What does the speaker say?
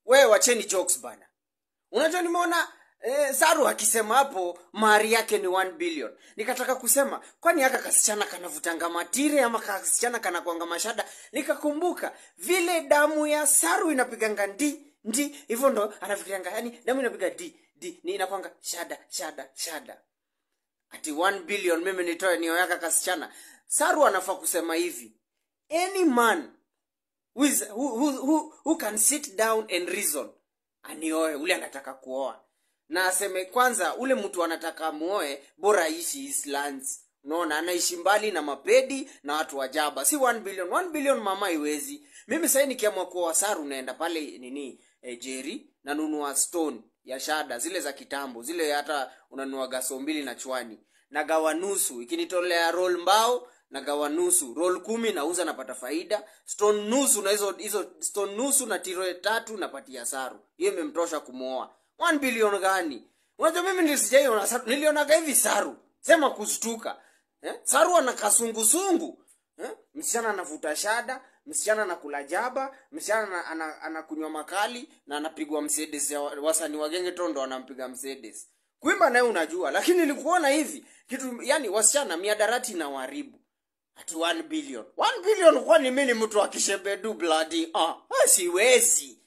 we wacheni jokes bana unajua nimeona eh, saru akisema hapo mahari yake ni 1 billion nikataka kusema kwani haka kasichana kanavutanga matire ama kasichana kanakwanga mashada nikakumbuka vile damu ya saru inapiganga ndi ndi hivyo ndo anafikirianga yani damu inapiga di di ni inakwanga shada shada shada ati 1 billion mimi nitoe nioyaka kasichana saru anafaa kusema hivi any man who, is, who, who, who, who can sit down and reason anioe ule anataka kuoa na aseme kwanza ule mtu anataka muoe bora aishi islands unaona anaishi mbali na mapedi na watu wa jaba si 1 billion 1 billion mama iwezi mimi sahii nikiamua kuoa saru naenda pale nini e, jeri nanunua stone ya shada zile za kitambo zile hata unanunua gaso mbili na chwani nagawa nusu ikinitolea roll mbao nagawa nusu roll kumi nauza napata faida stone nusu na hizo hizo stone nusu na tiro tatu napatia saru hiyo imemtosha kumwoa 1 bilioni gani unajua mimi nilisijaiona saru nilionaga hivi saru sema kushtuka eh? saru ana kasungusungu eh? msichana anavuta shada msichana anakula jaba msichana ana- ana- anakunywa makali na anapigwa msedes ya wa- wasani wagenge tondo anampiga msedes kuimba naye unajua lakini nilikuona hivi kitu yani wasichana miadarati na waribu ati 1 billion 1 billion kwani mi ni mtu akishebedu bladi ah, ah, siwezi